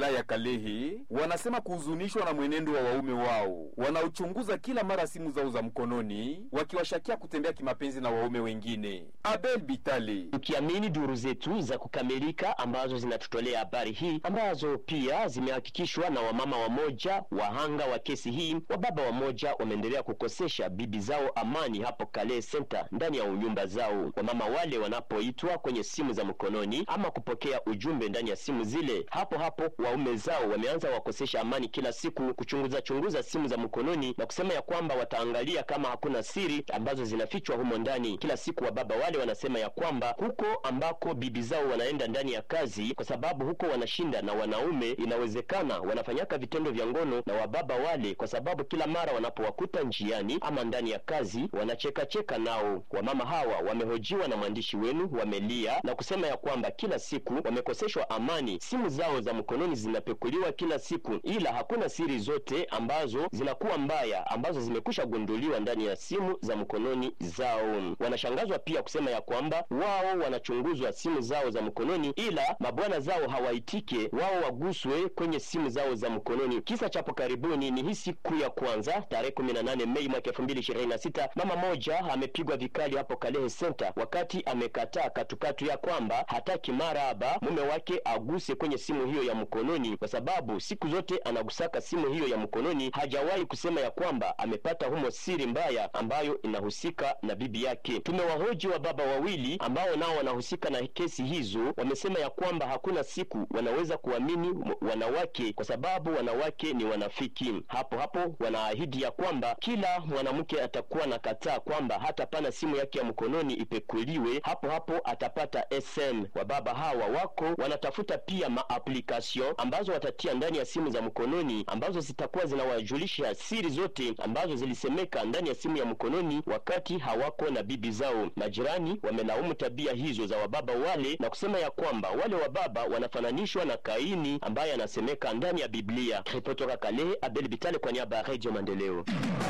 wilaya Kalehe wanasema kuhuzunishwa na mwenendo wa waume wao wanaochunguza kila mara simu zao za mkononi wakiwashakia kutembea kimapenzi na waume wengine. Abel Bitale Tukiamini duru zetu za kukamilika ambazo zinatutolea habari hii ambazo pia zimehakikishwa na wamama wamoja wahanga wa kesi hii, wababa wamoja wameendelea kukosesha bibi zao amani hapo Kale Center ndani ya nyumba zao. Wamama wale wanapoitwa kwenye simu za mkononi ama kupokea ujumbe ndani ya simu zile, hapo hapo waume zao wameanza wakosesha amani kila siku, kuchunguza chunguza simu za mkononi na kusema ya kwamba wataangalia kama hakuna siri ambazo zinafichwa humo ndani. Kila siku wababa wale wanasema ya kwamba huko ambako bibi zao wanaenda ndani ya kazi, kwa sababu huko wanashinda na wanaume, inawezekana wanafanyaka vitendo vya ngono na wababa wale, kwa sababu kila mara wanapowakuta njiani ama ndani ya kazi wanachekacheka nao. Wamama hawa wamehojiwa na mwandishi wenu, wamelia na kusema ya kwamba kila siku wamekoseshwa amani, simu zao za mkononi zinapekuliwa kila siku, ila hakuna siri zote ambazo zinakuwa mbaya ambazo zimekwisha gunduliwa ndani ya simu za mkononi zao. Wanashangazwa pia kusema ya kwamba wao wanachunguzwa simu zao za mkononi, ila mabwana zao hawaitike wao waguswe kwenye simu zao za mkononi. Kisa chapo karibuni ni hii siku ya kwanza tarehe 18 Mei mwaka 2026, mama moja amepigwa vikali hapo Kalehe Center wakati amekataa katukatu ya kwamba hataki maraba mume wake aguse kwenye simu hiyo ya mkononi, kwa sababu siku zote anagusaka simu hiyo ya mkononi, hajawahi kusema ya kwamba amepata humo siri mbaya ambayo inahusika na bibi yake. Tumewahoji wa baba wawili ambao nao wanahusika na kesi hizo, wamesema ya kwamba hakuna siku wanaweza kuamini wanawake kwa sababu wanawake ni wanafiki. Hapo hapo wanaahidi ya kwamba kila mwanamke atakuwa na kataa kwamba hata pana simu yake ya mkononi ipekuliwe, hapo hapo atapata SM. Wababa hawa wako wanatafuta pia maapplication ambazo watatia ndani ya simu za mkononi ambazo zitakuwa zinawajulisha siri zote ambazo zilisemeka ndani ya simu ya mkononi wakati hawako na bibi zao. Majirani wamelaumu tabia hizo za wababa wale na kusema ya kwamba wale wababa wanafananishwa na Kaini ambaye anasemeka ndani ya Biblia. Ripoti toka Kalehe, Abel Bitale kwa niaba ya Radio Maendeleo.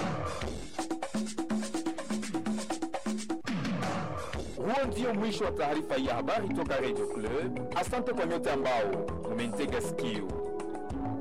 Huo ndio mwisho wa taarifa hii ya habari toka Radio Club. Asante kwa nyote ambao mumentega sikio.